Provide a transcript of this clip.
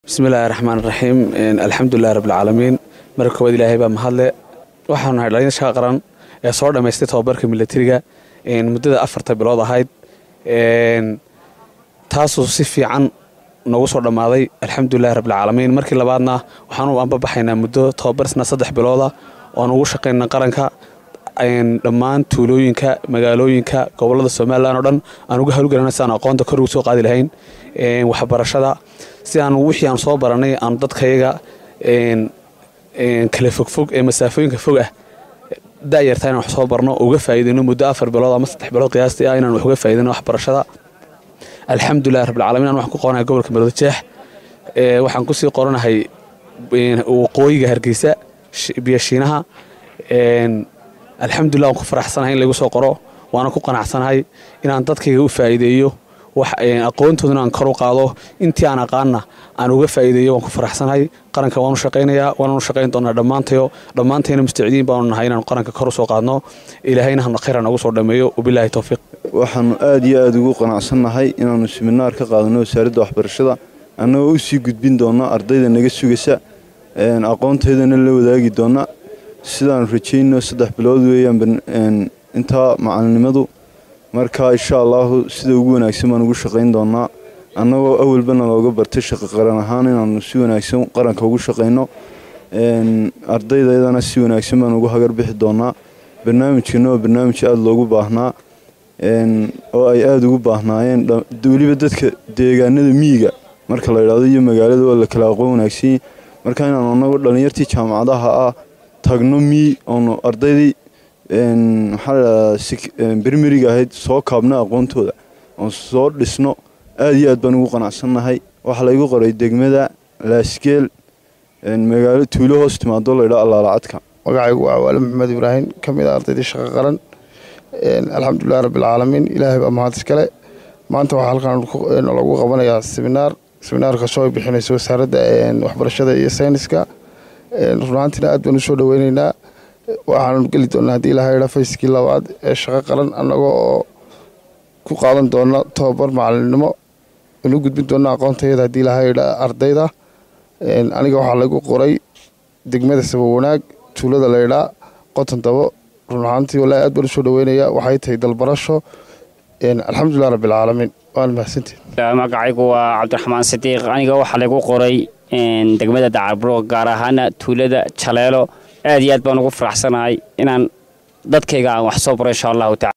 bismillahi raxmaan raxiim alxamdulilahi rabbilcaalamiin marka koowaad ilaahay baa mahadle waxaanu nahay dhalinyar shaqa qaran ee soo dhammaystay tobabarka milatariga muddada afarta bilood ahayd taasuu si fiican noogu soo dhammaaday alxamdulilahi rabbilcaalamiin markii labaadna waxaanu anbabaxaynaa muddo tobabarsna saddex bilooda oan ugu shaqayna qaranka dhammaan tuulooyinka magaalooyinka gobolada somalilan oo dhan aan uga hawlgalana si aan aqoonta kor ugu soo qaadi lahayn waxbarashada si aan wixii aan soo baranay aan dadkayaga kala fogfog ee masaafooyinka fog ah da'yartaa inaan wax soo barno uga faa'iidayno muddo afar bilood ama saddex bilood qiyaastii ah inaan wax uga faa'iidayno waxbarashada alxamdulillahi rabbilcaalamiin aan waxaan ku qoranahay gobolka maroodijeex waxaan kusii qoranahay waqooyiga hargeysa biyashiinaha alxamdulillah waan ku faraxsanahay in lagu soo qoro waana ku qanacsanahay inaan dadkayga u faa'iideeyo aqoontoodana aan kor u qaado intii aan aqaanna aan uga faa'iideeyo waan ku faraxsanahay qaranka waanu shaqaynayaa waananu shaqayn doonaa dhammaantayo dhammaantayna mustacdiin baanu nahay inaanu qaranka kor u soo qaadno ilaahayna khayra nagu soo dhammeeyo wabilaahi towfiiq waxaanu aad iyo aada ugu qanacsannahay inaannu siminaar ka qaadano wasaaradda waxbarashada annagoo u sii gudbin doona ardayda naga sugaysa aqoonteedana la wadaagi doona sidaanu rajayno saddex bilood weeyaan intaa macalinimadu marka insha allaahu sida ugu wanaagsan baan ugu shaqayn doonaa annagoo awalbana looga bartay shaqo qaran ahaan inaanu si wanaagsan qaranka ugu shaqayno ardaydayadana si wanaagsan baan ugu hagar bixi doonaa barnaamijkana waa barnaamij aada loogu baahnaa oo ay aada ugu baahnaayeen weliba dadka deegaanada miyiga marka la idhaahdo iyo magaalada waa la kala aqoon wanaagsanyi marka inaanu annagu dhallinyartii jaamacadaha ah tagno miyi oonu ardaydii maxaa ladhahdaa bermeriga ahayd soo kaabno aqoontooda oon soo dhisno aada iyo aad baan ugu qanacsannahay waxaa laygu qoray degmada laasgeel magaalo tuulo hoos timaado laydhaa allaalacadka magacaygu waa waale maxamed ibraahim ka mid a ardaydii shaqo qaran alxamdulilahi rabbilcaalamiin ilaahay baa mahad iskale maanta waxaa halkan lagu qabanayaa seminaar seminaarkaasoo ay bixinayso wasaaradda waxbarashada iyo sayniska runaantiina aad baan usoo dhaweyneynaa waxaanu geli doonaa haddii ilaha idha fayskii labaad ee shaqo qaran annaga oo ku qaadan doona tobabar macalinimo inu gudbin doona aqoontayada haddii ilaha idha ardayda aniga waxaa lagu qoray degmada saba wanaag tuulada laydhaa qoton dabo run ahaantii wallaahi aad baan usoo dhaweynayaa waxay tahay dalbarasho alxamdulilah rabbilcaalamiin waan mahadsantihin magacaygu waa cabdiraxmaan sidiiq aniga waxaa lagu qoray degmada dacarburo gaar ahaana tuulada jaleelo aad iyo aad baan ugu faraxsanahay inaan dadkayga aan wax soo baro insha allahu tacala